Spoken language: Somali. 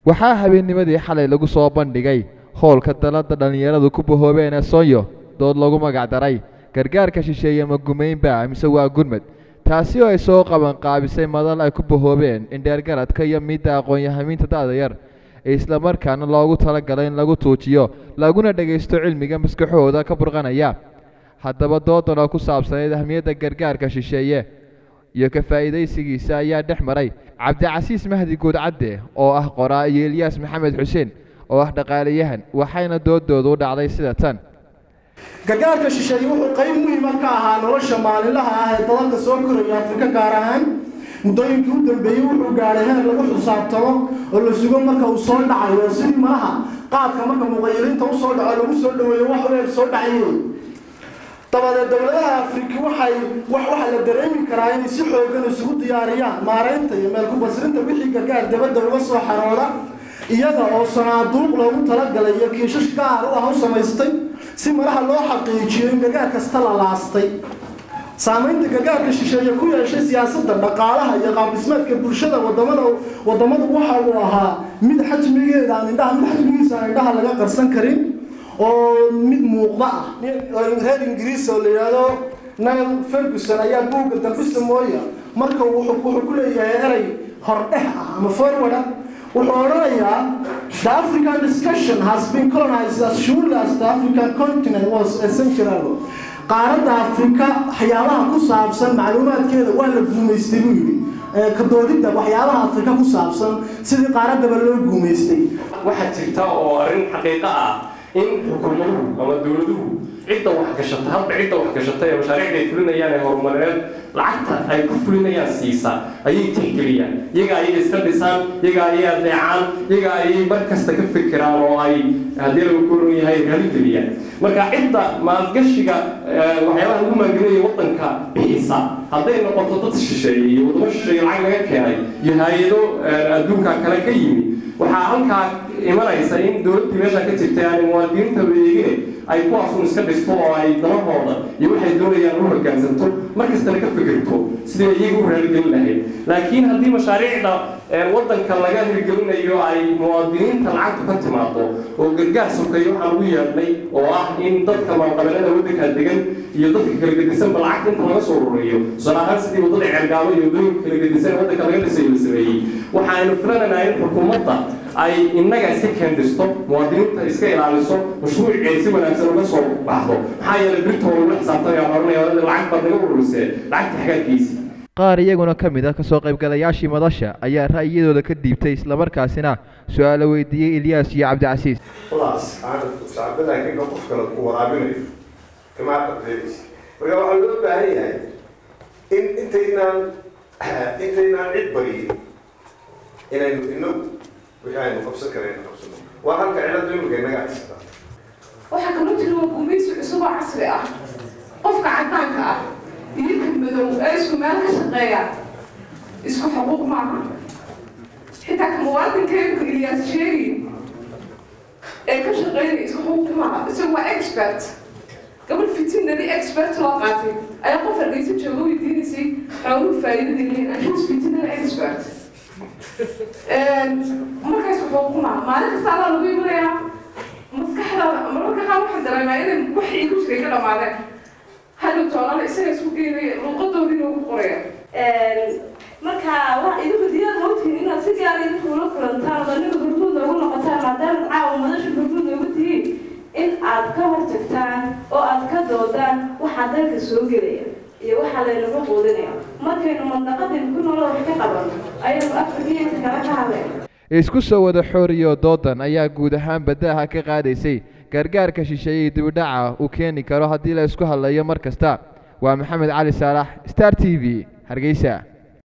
waxaa habeennimadii xalay lagu soo bandhigay howlka dalladda dhallinyaradu ku bahoobeen ee soonyo dood lagu magac daray gargaarka shisheeye ma gumaynba mise waa gurmad taasi oo ay soo qabanqaabisay madal ay ku bahoobeen indheergaradka iyo midda aqoon-yahamiinta da'da yar ee islamarkaana loogu talagalay in lagu tuujiyo laguna dhagaysto cilmiga maskaxooda ka burqanaya haddaba doodan oo ku saabsanayd ahmiyadda gargaarka shisheeye iyo ka faa'iidaysigiisa ayaa dhex maray cabdicasiis mahdi guudcadde oo ah qoraa iyo elyaas maxamed xuseen oo ah dhaqaalayahan waxayna doodoodu u dhacday sida tan gargaarka shisheeye wuxuu qayb muhiima ka ahaa nolosha maalinlaha ah ee dalalka soo koraya afrika gaar ahaan muddooyinkii u dambeeyey wuxuu gaadhay heer lagu xisaabtamo oo la sugo marka uu soo dhacayo sidii malaha qaadka marka muqayiliinta usoo dhaco lagu soo dhaweeyo wax u eeg soo dhacayey dabadeed dowladaha afriki waxay waxaa la dareemi karaa inay si xoogan isugu diyaariyaan maaraynta iyo meel ku-basrinta wixii gargaar dabadda uga soo xarooda iyaga oo sanaaduuq loogu talagalay iyo kiishash gaar u ah u samaystay si malaha loo xaqiijiyo in gargaar kasta la laastay saamaynta gargaarka shisheeye ku yeeshay siyaasadda dhaqaalaha iyo qaabdhismeedka bulshada wadamada wadamadu waxa uu ahaa mid xajmigeeda aan indhaha mid xajmigiisa aan indhaha laga qarsan karin oo mid muuqda ah reer ingiriis oo la yidhaahdo nile ferguson ayaa buugga dambista mooya marka wuxuu ku leeyahay erey hordhex ah ama forward ah wuxuu odhanayaa the african discussion has been colonized as surely as the african continent was a century ago qaaradda afrika waxyaabaha ku saabsan macluumaadkeeda waa la guumaystay buu yidhi kadoodidda waxyaabaha afrika ku saabsan sidii qaaraddaba loo guumaystay waxaa jirta oo arrin xaqiiqo ah in xukuumaduhu ama dowladuhu cidda waxgashata hadba cidda waxgashata ee mashaariicda ay fulinayaan ee horumarineed lacagta ay ku fulinayaan siisa ayay tixgeliyaan iyaga ayay iska dhisaan iyaga ayay adeecaan iyaga ayay mar kasta ka fikiraan oo ay haddii lagu koron yahay raaligeliyaan marka cidda maalgashiga waxyaabaha lagu maalgelinaya waddanka bixisa hadday noqoto dad shisheeye iyo wadamo shisheeye lacag laga keenay iyo hay-ado adduunka kale ka yimi waxaa halkaa imanaysa in dowladdii meesha ka jirtay aanay muwaadiniinta weegine ay kuwaasun iska dhisto oo ay danahooda iyo waxay doonayaan u hoggaansanto markastana ka fikirto sidii iyaga u raaligelin lahayd laakiin haddii mashaariicda waddanka laga hirgelinayo ay muwaadiniinta lacagtu ka timaado oo gargaar sokeeyo waxaan ugu yeedhnay oo ah in dadka maalqabeelada waddanka degan iyo dadka kala gedisanba lacagta inta laga soo ururiyo tusaale ahaan sidii waddada ceergaabo iyo waddooyinka kala gedisan ee waddanka laga dhisayo la sameeyey waxaaynu filanaynaa in xukuumadda ay innaga iska keendisto muwaadiniinta iska ilaaliso mashruuceed si wanaagsan uga soo baxdo maxaa yeelay birta waa lagula xisaabtamaya oranaya lacag baad naga ururisee lacagta xagaadkiisi qaar iyaguna ka mid ah kasoo qaybgalayaashii madasha ayaa ra'yiyadooda ka dhiibtay islamarkaasina su-aalo weydiiyey ilyaas iyo cabdicasiis خلاص أنا صعبنا كنا قفكنا ورابنا كما قلت marka waxaa loo baahan yahay in intaynaan intaynaan cid bariyin inaynu inagu wixii aynu qabsan karaynu qabsano waa halka ciladu imika inaga haysataa waxaa kaloo jira waa gumaysi cusub oo casri ah qofka caddaanka ah iyo ka madow ee isku meel ka shaqeeya isku xuquuq maaha xitaa ka muwaadinkeedu ilyaas sheegi ee ka shaqeynaya isku xuquuq maaha isagu waa expert gabadh fitinadi expert loo qaatay ayaa qof hargeysa jooga weydiinaysay xooluhu faa'iidada leeyihin anshaas fitinada expert markaas xuquuq maaha maalin kasta alaa lagu imanayaa maskaxdaada mararka qaar waxaan dareemaa inay wax iigu jiray ka dhamaadeen hadhow toonana isaga isku geynaya luuqadoodii noogu qoraya marka wax idinku diyaar moogtihiin inaad si gaar idinku ula kulantaan oo aniga gurguud noogu noqotaan maadaama caawa madasha gurguud noogu tihiin in aad ka hortagtaan oo aad ka doodaan waxaa dalka soo gelaya iyo waxaa laynaga quudinaya markaynu mandaqadaynu ku nolol wax ka qabanno ayaynu afrikiya inta kale ka hadlayna isku soo wada xooriyo doodan ayaa guud ahaan badaaha ka qaadaysay gargaarka shisheeyey dibidhaca uu keeni karo haddii la isku hadlayo mar kasta waa maxamed cali saalax star t v hargeysa